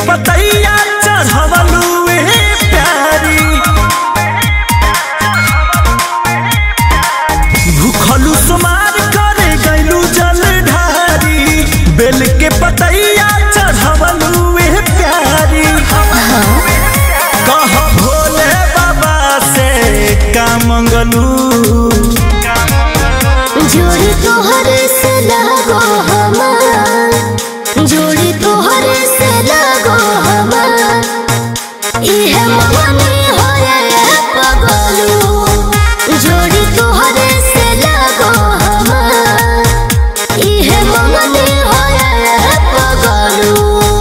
पतैया चढ़वलू ए प्यारी भूखलू सुमार करे गैलू जल ढारी बेल के पतैया चढ़वलू ए प्यारी कह भोले बाबा से का मंगलू जोड़ी तोहर से लगो हमार जोड़ी तोहर से लगो हमार इहे मगनी होए पगलू जोड़ी तोहर से लगो हमार इहे मगनी होए पगलू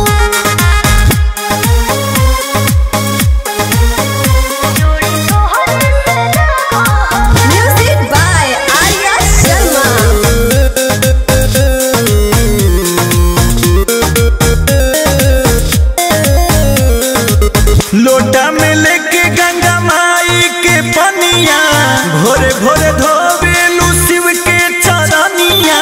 Music by Arya Sharma. लोटा में लेके गंगा माई के पनिया भोरे भोरे धोबेलू शिव के चरनिया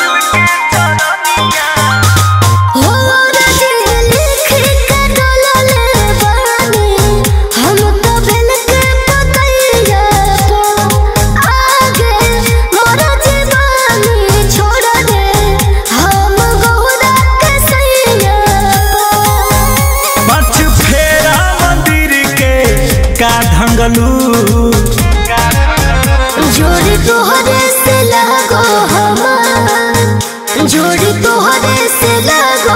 हो राजे लिख के डोलले बानी हम तो बेल के पतैया पो आगे मोर जीवानी छोड़ दे हम गौरा के सैया पो पाँच फेरा मंदिर के का ढंगलू जोड़ी तोहरे से लगो हमार जोड़ी तोहरे से लगो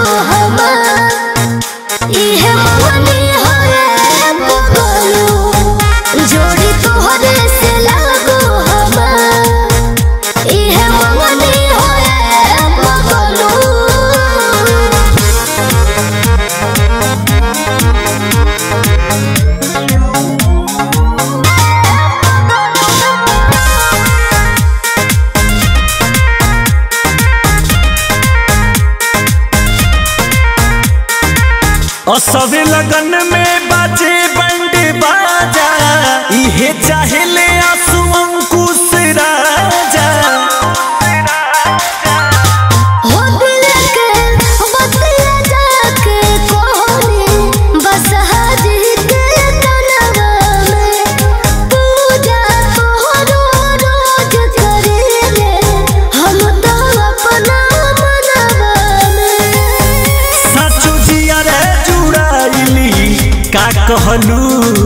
हमार इहे मगनी होए बगलू जोड़ी तोहरे से लगो हमार इहे मगनी होए बगलू असवे लगन में बाजे बंड बाजा इहे चाहेले आंसू अंकुश राजा हो दिल के बतिया जाके कोहनी बस हाजी के तनवा में पूजा तोहरो रोज करेले हम तो अपना मनवा में सचो जिया रे जुड़ाइली का कहलू